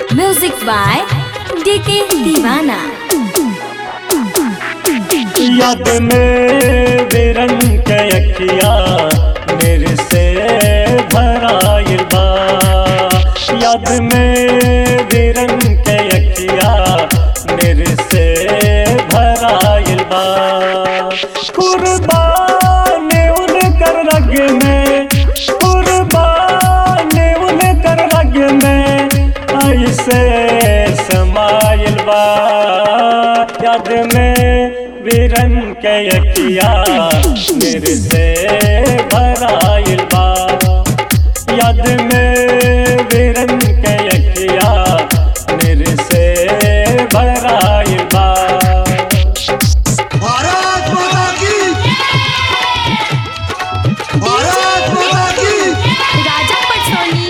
Music by DK Divana. याद में बिरन के अखिया मेरे से भराइल बा याद में बिरन के अखिया मेरे से भराइल बा कुर्बान उनकर रग में कुर्बान उनकर रग में ऐसे समाइल बा याद में वीरन के अखिया मेरे से भराइल बा याद में वीरन के अखिया मेरे से भराइल बा भारत माता की भारत माता की राजा पटसोनी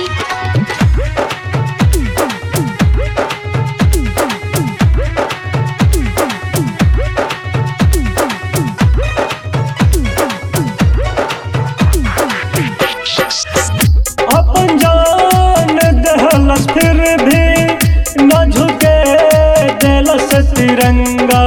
अपन जान दहलस फिर भी न झुके दिलस तिरंगा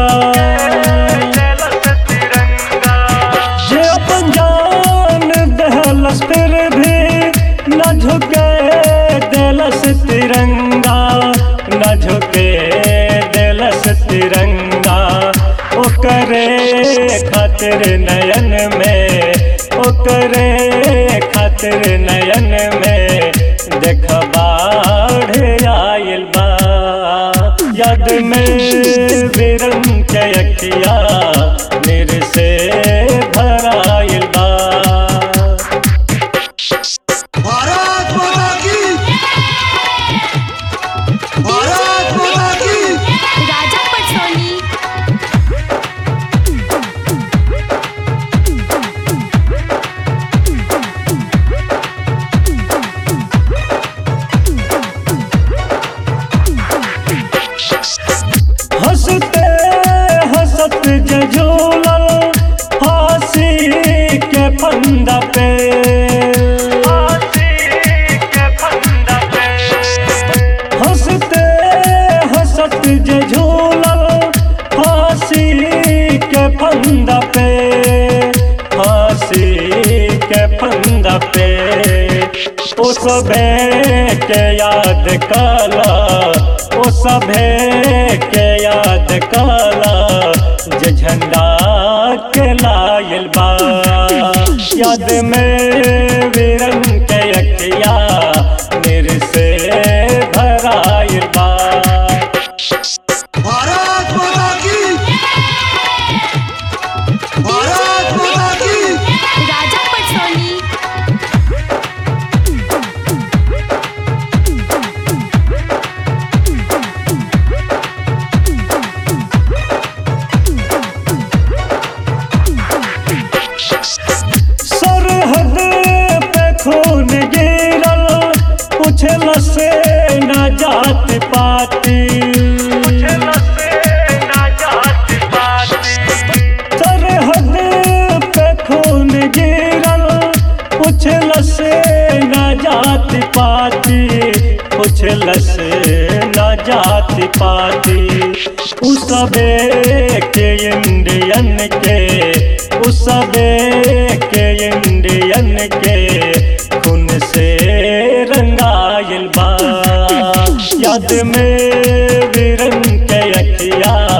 जे अपन जान दहलस फिर भी न झुके दिलस तिरंगा न झुके दिलस तिरंगा ओकरे खातिर नयन में ओकरे खातिर नयन में देख बाढ़ आयल बा याद में बिरन के अखिया मेरे से भराइल बा भारत माता की भारत माता की राजा पटसोनी हंसते हंसत जझूलल फांसी के फंदा पे हंसते हंसत जझूलल फांसी के फंदा पे फांसी के फंदा पे ओ सबे के याद काला ओ सभे के याद काला जे झंडा के लायल बा याद में वीरन के अखिया मेरे से भराइल बा भारत माता की भारत माता की राजा पटसोनी सरहद पे खून गिरल पूछल से न जात पाती सरहद पे खून गिरल पूछल से न जात पाती पूछल से न जात पाती उ सबे के इंडियन के उ सबे के इंडियन के खून से रंगाइल बा याद में वीरन के अखिया